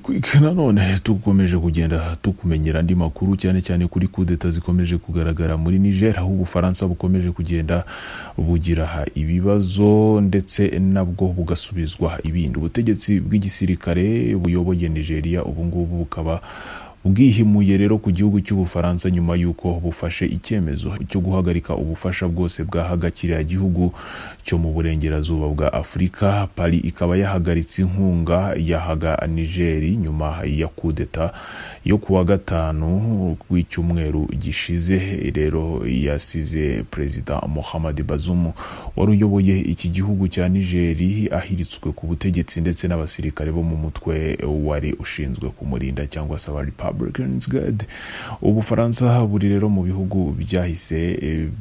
Quick nanone dukomeje kugenda tukumenyera andi makuru cyane cyane kuri kudeta zikomeje kugaragara muri Niger aho Ubufaransa bukomeje kugenda bugira ibibazo ndetse nabwo bugasubizwa ibindi ubutegetsi bw'igisirikare buyoboye Nigeria ubungubu bukaba bwihimuye rero ku gihugu cy'ubufaransa nyuma y'uko bufashe icyemezo cyo guhagarika ubufasha bwose bwahaga kiriya gihugu cyo mu burengerazuba bwa afurika pari ikaba yahagaritse inkunga yahaga nigeri nyuma ya kudeta yo kuwa gatanu w'icyumweru gishize rero yasize perezida muhammad bazumu wari uyoboye iki gihugu cya nigeri ahiritswe ku butegetsi ndetse n'abasirikare bo mu mutwe wari ushinzwe kumurinda cyangwa se aba ubufaransa buri rero mu bihugu byahise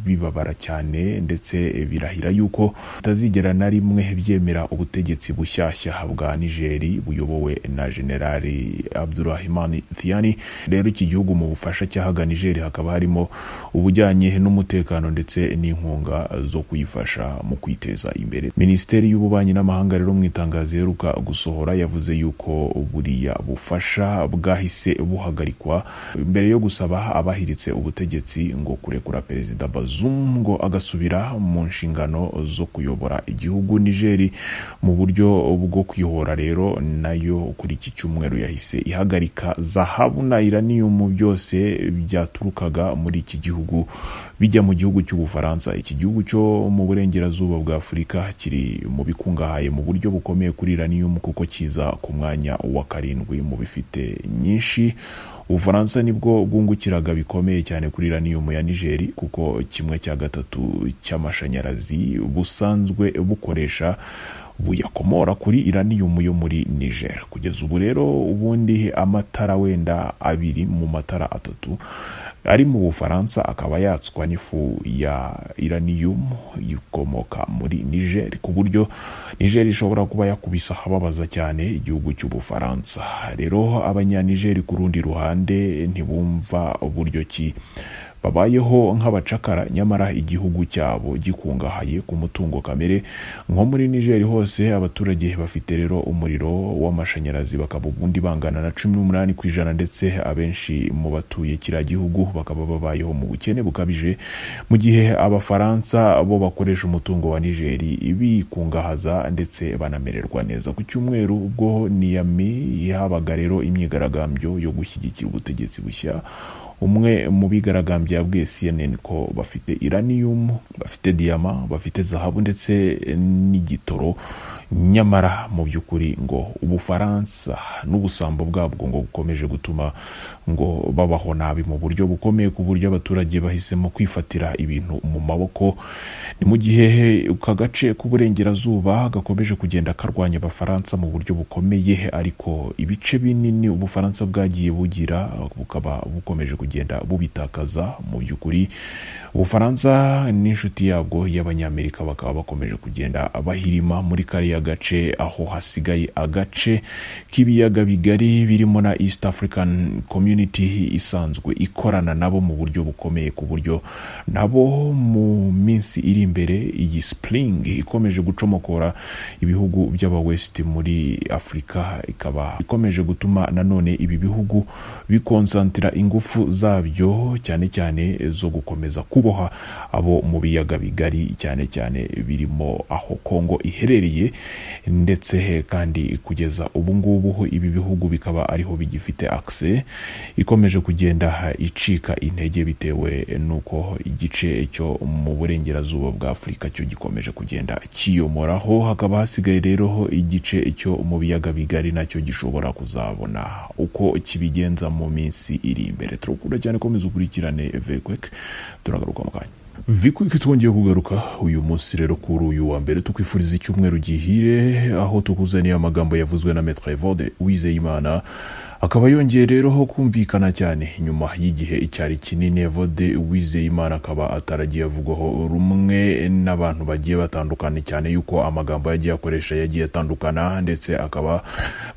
bibabara cyane ndetse birahira yuko bitazigera na rimwe byemera ubutegetsi bushyashya bwa nigeri buyobowe na generali abdurahimani thiyani rero iki gihugu mu bufasha cyahaga nigeri hakaba harimo ubujyanye n'umutekano ndetse n'inkunga zo kuyifasha mu kwiteza imbere minisiteri y'ububanyi n'amahanga rero mu itangazo iheruka gusohora yavuze yuko buriya bufasha bwahise buhagarikwa mbere yo gusaba abahiritse ubutegetsi ngo kurekura perezida Bazoum ngo agasubira mu nshingano zo kuyobora igihugu Nigeri mu buryo bwo kwihora rero nayo kuri iki cyumweru yahise ihagarika zahabu na iranium byose byaturukaga muri iki gihugu bijya mu gihugu cy'ubufaransa iki gihugu cyo mu burengerazuba bwa afurika kiri mu bikungahaye mu buryo bukomeye kuri iranium kuko kiza ku mwanya wa karindwi mu bifite nyinshi ubufaransa nibwo bwungukiraga bikomeye cyane kuri uranium ya nigeri kuko kimwe cya gatatu cy'amashanyarazi busanzwe bukoresha buyakomora kuri iranium yo muri niger kugeza ubu rero ubundi amatara wenda abiri mu matara atatu ari mu bufaransa akaba yatswa n'ifu ya iranium ikomoka muri niger ku buryo niger ishobora kuba yakubisa ahababaza cyane igihugu cy'ubufaransa rero abanyanigeri ku rundi ruhande ntibumva uburyo ki babayeho nk'abacakara nyamara igihugu cyabo gikungahaye ku mutungo kamere nko muri nigeri hose abaturage bafite rero umuriro w'amashanyarazi bakaba ubundi bangana na cumi n'umunani ku ijana ndetse abenshi mu batuye kiriya gihugu bakaba babayeho mu bukene bukabije mu gihe abafaransa bo bakoresha umutungo wa nigeri bikungahaza ndetse banamererwa neza ku cyumweru ubwo niyami yahabaga rero imyigaragambyo yo gushyigikira ubutegetsi bushya umwe mu bigaragambya yabwiye CNN ko bafite iranium bafite diyama bafite zahabu ndetse n'igitoro nyamara mu by'ukuri ngo ubufaransa n'ubusambo bwabwo ngo bukomeje gutuma ngo babaho nabi mu buryo bukomeye ku buryo abaturage bahisemo kwifatira ibintu mu maboko ni mu gihe aka gace k'uburengerazuba gakomeje kugenda karwanya abafaransa mu buryo bukomeye ariko ibice binini ubufaransa bwagiye bugira bukaba bukomeje kugenda kugenda bubitakaza mu by'ukuri ubufaransa n'inshuti yabwo y'abanyamerika bakaba bakomeje kugenda bahirima muri kariya gace aho hasigaye agace k'ibiyaga bigari birimo na east african community isanzwe ikorana nabo mu buryo bukomeye ku buryo nabo mu minsi iri imbere iyi spring ikomeje gucomokora ibihugu by'abawest muri afurika ikaba ikomeje gutuma nanone ibi bihugu bikonsantira ingufu zabyo cyane cyane zo gukomeza kuboha abo mu biyaga bigari cyane cyane birimo aho Kongo iherereye ndetse kandi kugeza ubu ngubu ibi bihugu bikaba ariho bigifite akse ikomeje kugenda icika intege bitewe n'uko igice cyo mu burengerazuba bwa Afurika cyo gikomeje kugenda kiyomoraho hakaba hasigaye rero igice cyo mu biyaga bigari nacyo gishobora kuzabona uko kibigenza mu minsi iri imbere turakunda cyane komeza ukurikirane vekwek turagaruka mu kanya vikwiki twongeye kugaruka uyu munsi rero kuri uyu wa mbere tukwifuriza icyumweru gihire aho tukuzaniye amagambo yavuzwe na metre evode wizeyimana akaba yongeye rero ho kumvikana cyane nyuma y'igihe icyari kinini Evode Uwizeyimana akaba ataragiye avugwaho rumwe n'abantu bagiye batandukana cyane yuko amagambo yagiye akoresha yagiye atandukana ndetse akaba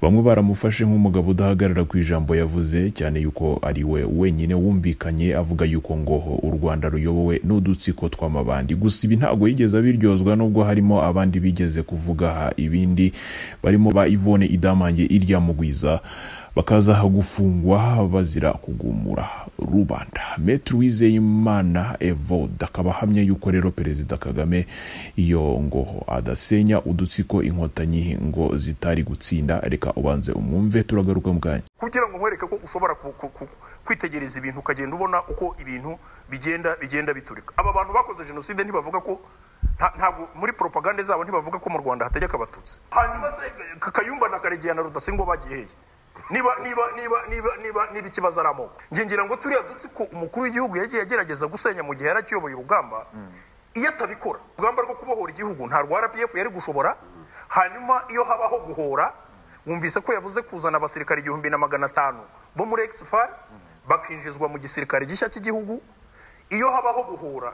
bamwe baramufashe nk'umugabo udahagarara ku ijambo yavuze cyane yuko ari we wenyine wumvikanye avuga yuko ngo u Rwanda ruyobowe n'udutsiko tw'amabandi gusa ibi ntabwo yigeze abiryozwa nubwo harimo abandi bigeze kuvuga ibindi barimo ba Yvonne Idamange irya mugwiza bakaza gufungwa bazira kugumura rubanda metero wizeyimana evode akaba ahamya yuko rero perezida kagame iyo ngo adasenya udutsiko inkotanyi ngo zitari gutsinda reka ubanze umwumve turagaruka mu kanya kugira ngo nkwereke ko ushobora ku- ku- ku- kwitegereza ibintu ukagenda ubona uko ibintu bigenda bigenda biturika aba bantu bakoze jenoside ntibavuga ko nta- ntabwo muri propagande zabo ntibavuga ko mu rwanda hategeka abatutsi hanyuma se Ka- kayumba na karegeya na rudasingwa bagiye hehe niba niba niba niba niba niba ikibazo ari amoko njye ngira ngo turiya dutsiko umukuru w'igihugu yagiye agerageza gusenya mu gihe yari akiyoboye urugamba iyo atabikora urugamba rwo kubohora igihugu nta rwa rpf yari gushobora hanyuma iyo habaho guhora wumvise ko yavuze kuzana abasirikare igihumbi na magana atanu bo muri exfar bakinjizwa mu gisirikare gishya cy'igihugu iyo habaho guhura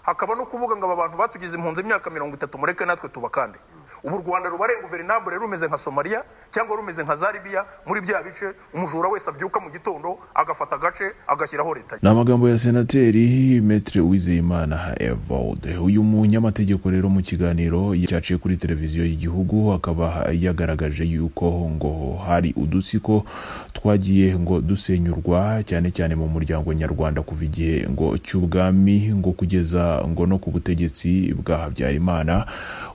hakaba no kuvuga ngo aba bantu batugize impunzi imyaka mirongo itatu mureke natwe tubakande ubu u rwanda ruba ari guverinabure rumeze nka somaliya cyangwa rumeze nka za libiya muri bya bice umujura wese abyuka mu gitondo agafata agace agashyiraho leta ye ni amagambo ya senateri metre wizeyimana evode uyu munyamategeko rero mu kiganiro cyaciye kuri televiziyo y'igihugu akaba yagaragaje yuko ngo hari udutsiko twagiye ngo dusenyurwa cyane cyane mu muryango nyarwanda kuva igihe ngo cy'ubwami ngo kugeza ngo no ku butegetsi bwa habyarimana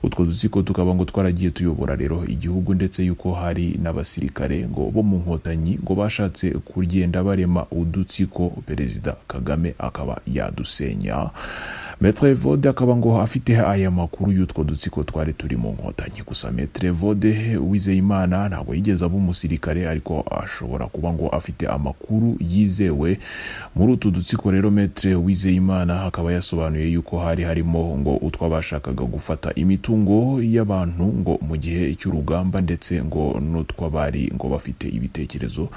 utwo dutsiko tukaba ngo twaragiye tuyobora rero igihugu ndetse yuko hari n'abasirikare ngo bo mu nkotanyi ngo bashatse kugenda barema udutsiko perezida kagame akaba yadusenya metre vode akaba ngo afite aya makuru y'utwo dutsiko twari turi mu nkotanyi gusa metre vode wizeyimana ntabwo yigeze aba umusirikare ariko ashobora kuba ngo afite amakuru yizewe muri utu dutsiko rero metre wizeyimana akaba yasobanuye yuko hari harimo ngo utwo bashakaga gufata imitungo y'abantu ngo mu gihe cy'urugamba ndetse ngo n'utw'abari ngo bafite ibitekerezo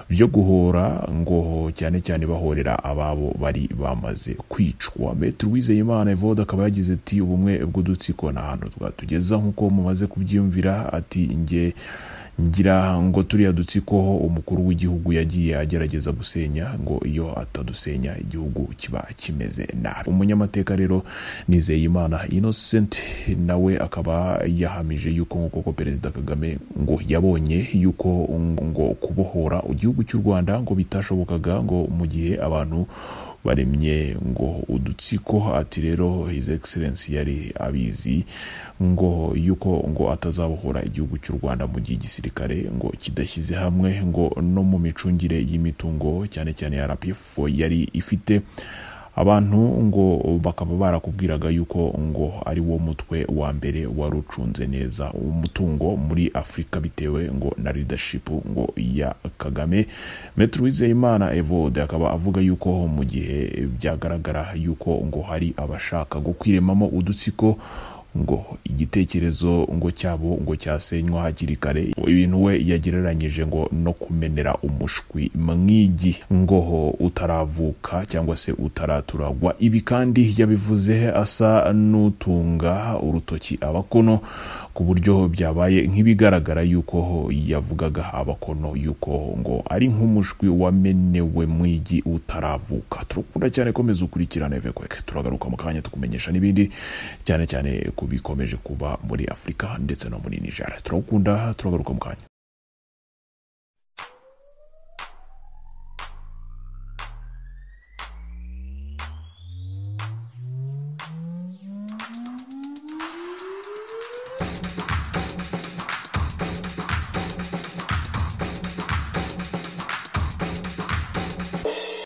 byo guhora ngo cyane cyane bahorera ababo bari bamaze kwicwa metero wizeyimana evode akaba yagize ati ubumwe bw'udutsiko nta hantu twatugeza nk'uko mumaze kubyiyumvira ati nge ngira ngo turiya dutsiko umukuru w'igihugu yagiye agerageza gusenya ngo iyo atadusenya igihugu kiba kimeze nabi umunyamateka rero nizeyimana innocent nawe akaba yahamije yuko nk'uko ko perezida kagame ngo yabonye yuko ngo kubohora igihugu cy'u rwanda ngo bitashobokaga ngo mu gihe abantu baremye ngo udutsiko ati rero his excellence yari abizi ngo yuko ngo atazabohora igihugu cy'u Rwanda mu gihe igisirikare ngo kidashyize hamwe ngo no mu micungire y'imitungo cyane cyane ya RPF yari ifite abantu ngo bakaba barakubwiraga yuko ngo ari wo mutwe wa mbere wari ucunze neza umutungo muri afurika bitewe ngo na leadership ngo ya kagame metero wizeyimana evode akaba avuga yuko mu gihe byagaragara yuko ngo hari abashaka ngo kwiremamo udutsiko ngo igitekerezo ngo cyabo ngo cyasenywa hakiri kare ibintu we yagereranyije ngo no kumenera umushwi mwigi ngo ho utaravuka cyangwa se utaraturagwa ibi kandi yabivuze asa n'utunga urutoki abakono ku buryo byabaye nk'ibigaragara yuko ho yavugaga abakono yuko ngo ari nk'umushwi wamenewe mwigi utaravuka turakunda cyane komeza ukurikirane vekweke turagaruka mu kanya tukumenyesha n'ibindi cyane cyane ku bikomeje kuba muri afurika ndetse no muri niger turawukunda turagaruka mu kanya